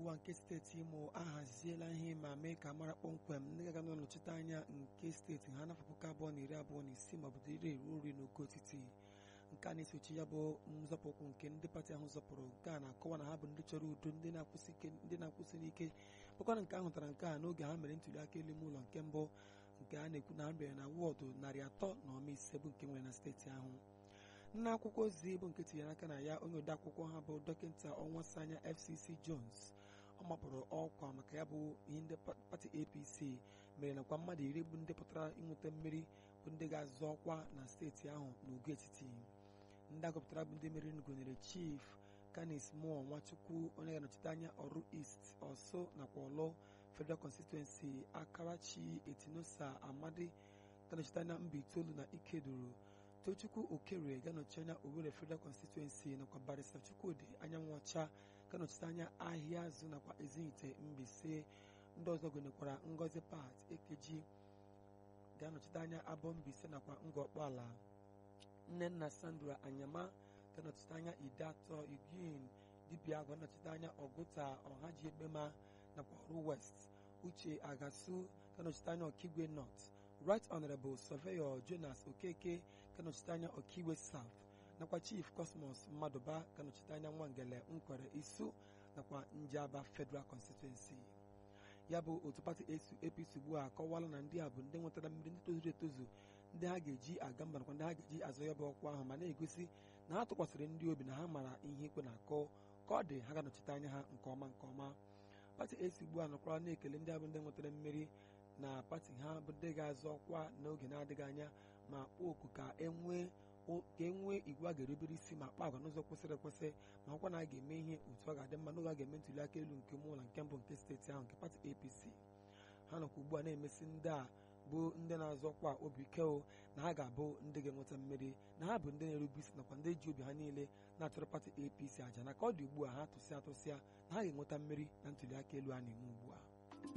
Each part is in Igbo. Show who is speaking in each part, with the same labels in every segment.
Speaker 1: ugbu a nke steeti imo ahaziela ihe ma mee ka mara kpọmkwem ndị ga-aga n'ọnọchite anya nke steeti ha n'afọ puku abụọ na iri abụọ na isii ma ọ bụ iri eruo nri n'ogo etiti nke a na-esochi ya bụ nzọpụ ụkwụ nke ndị pati ahụ zọpụrụ nke a na-akọwa na ha bụ ndị chọrọ udo ndị na-akwụsị ike ndị na-akwụsị n'ike bụkwana nke ahụ tara nke a n'oge ha mere ntuli aka elu ime ụlọ nke mbụ nke a na-ekwu na ha bịara na wọdụ narị atọ na ọma ise bụ nke nwere na steeti ahụ nna akwụkwọ ozi bụ nke tinyere aka na ya onye ode akwụkwọ ha bụ dọkịta ọnwasanya fcc jones ọ mapụrụ ọkwa maka ya bụ ihe ndị pati apc mere nakwa mmadụ iri bụ ndị pụtara ịnweta mmeri bụ ndị ga-azọ ọkwa na steeti ahụ n'ogo etiti ndị agụpụtara bụ ndị meriri gụnyere chief kanis moore nwachukwu onye ga-anọchite anya ọrụ east ọsọ nakwa ọlụ federal constituency akarachi etinosa amadi ga-anọchite anya mba itoolu na ikeduru tochukwu okere ga-anọchi anya owere federal constituency nakwa barista chukwudi anyanwụ ọcha ga-anọchite anya ahịa azụ nakwa ezinite mbise ndị ọzọ gụnyekwara ngozi pat ekeji ga-anọchite anya abọ mbise nakwa ngọkpọala nnenna sandra anyama ga-anọchite anya ide atọ igin dibịa ga-anọchite anya ọgụta ọhaji ekpema nakwa ọrụ west uche agasu ga-anọchite anya ọkigwe north right honorable surveyor jonas okeke ga-anọchite anya ọkigwe south nakwa chief cosmos mmadụba ga-anọchite anya nwangele nkwere isu nakwa njaba federal constituency ya bụ otu pati apc ugbu a akọwala na ndị a bụ ndị nwetara mmiri ndị tozuru etozu ndị ha ga-eji aga mba nakwa ndị ha ga-eji azọ ya bụ ọkwa ahụ ma na-egosi na ha tụkwasịrị ndị obi na ha mara ihe ikwe na-akọ ka ọ dị ha ga-anọchite anya ha nke ọma nke ọma pati esi ugbu a nọkwara na-ekele ndị abụ ndị nwetara mmeri na pati ha bụ ndị ga-azọ ọkwa n'oge na-adịghị anya ma kpọọ oku ka enwee ka e nwee igwe a ga-erubere isi ma kpaa agwa n'ụzọ kwesịrị ekwesị ma ọkwa na a ga-eme ihe otu ọ ga-adị mma n'oge a ga-eme ntuli aka elu nke ụlọ nke mbụ nke steeti ahụ nke pati apc ha nọkwa ugbu a na-emesi ndị a bụ ndị na-azọ ọkwa obi ike o na ha ga-abụ ndị ga-enweta mmeri na ha bụ ndị na-erube isi nakwa ndị ji obi ha niile na-achọrọ pati apc aja na ka ọ dị ugbu a ha tụsịa atụsịa na ha ga-enweta mmeri na ntuli aka elu a na-eme ugbu a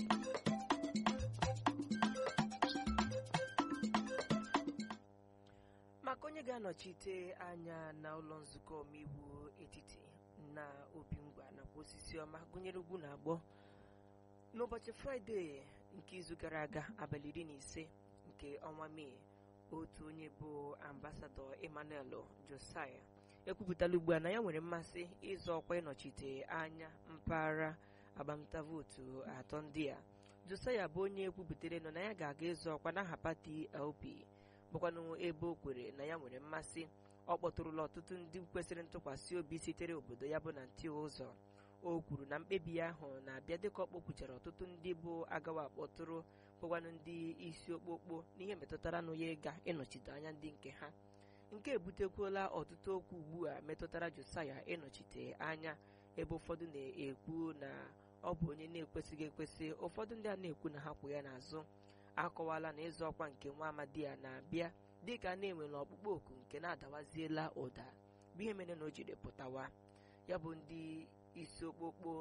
Speaker 2: maka onye ga-anọchite anya na ụlọ nzukọ omeiwu etiti na obingwa nakwa osisi ọma gụnyere ugwu na agbọ n'ụbọchị fraịde nke izu gara aga abalị iri na ise nke ọnwa mee otu onye bụ ambasadọ emmanuel josiah ekwupụtala ugbu a na ya nwere mmasị ịzọ ọkwa ịnọchite anya mpaghara agbamta vootu atọ ndị a josiah bụ onye ekwubutere nọ na ya ga-aga ịzọ ọkwa n'aha pati lp bụkwanụ ebe o kwere na ya nwere mmasị ọ kpọtụrụla ọtụtụ ndị kwesịrị ntụkwasị obi sitere obodo ya bụ na ntị ụzọ o kwuru na mkpebi ahụ na-abịa dịka ọ kpọkwuchara ọtụtụ ndị bụ agawa akpọtụrụ bụkwanụ ndị isi okpokpo n'ihe metụtara nụ ya ịga ịnọchite anya ndị nke ha nke ebutekwuola ọtụtụ okwu ugbu a metụtara josaya ịnọchite anya ebe ụfọdụ na-ekwu na ọ bụ onye na-ekwesịghị ekwesị ụfọdụ ndị a na-ekwu na ha kwụ ya n'azụ akọwala na ịzọ ọkwa nke nwa amadi a na-abịa dịka na-enwere ọkpụkpọ oku nke na-adawaziela ụda bụ ihe mere na o jiri pụtawa ya bụ ndị isi okpokpo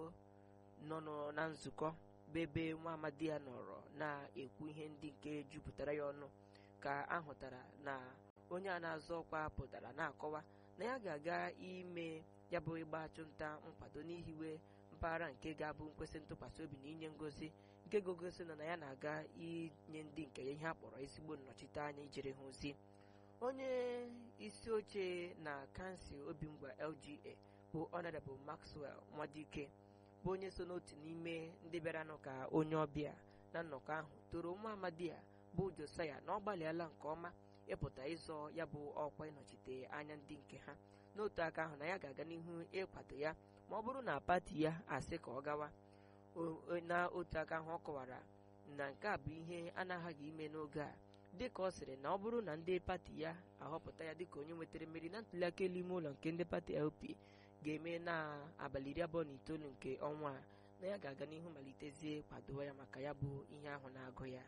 Speaker 2: nọ na nzukọ bụ ebe nwa amadi ya nọrọ na-ekwu ihe ndị nke jupụtara ya ọnụ ka ahụtara na onye a na-azọ ọkwa pụtara na-akọwa na ya ga-aga ime ya bụ ịgba achụnta nkwado n'ihiwe mpaghara nke ga-abụ nkwesị ntụkwasị obi na inye ngozi nke gogosi na na ya na-aga inye ndị nke ya ihe a kpọrọ ezigbo nnọchite anya ijere ha ozi onye isi oche na kansụl obingwa lga bụ honorable maxwell nwadike bụ onye so n'otu n'ime ndị bịaranụ ka onye ọbịa na nnọkọ ahụ toro nwa amadi a bụ josaya na ọ gbalịala nke ọma ịpụta ịzọ ya bụ ọkwa ịnọchite anya ndị nke ha n'otu aka ahụ na ya ga-aga n'ihu ịkwado ya ma ọ bụrụ na pati ya asị ka ọ gawa n'otu aka ahụ ọ kọwara na nke a bụ ihe a na-aghaghị ime n'oge a dịka ọ sịrị na ọ bụrụ na ndị pati ya ahọpụta ya dịka onye nwetara mmeri na ntụliaka elu ime ụlọ nke ndị pati LP ga-eme na abalị iri abụọ na itoolu nke ọnwa a na ya ga-aga n'ihu malitezie kwadowa ya maka ya bụ ihe ahụ na-agụ ya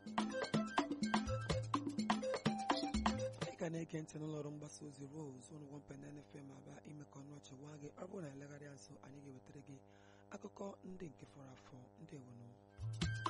Speaker 1: ka na-ege ntị n'ụlọ ọrụ mgbasa ozi Rose ụnụ wọmpenana FM aba ime ka ọnụ ọchị waa gị ọ bụrụ na elegharịa nso anyị ga-ewetara gị akụkọ ndị nke fọrọ afọ ndị ewenu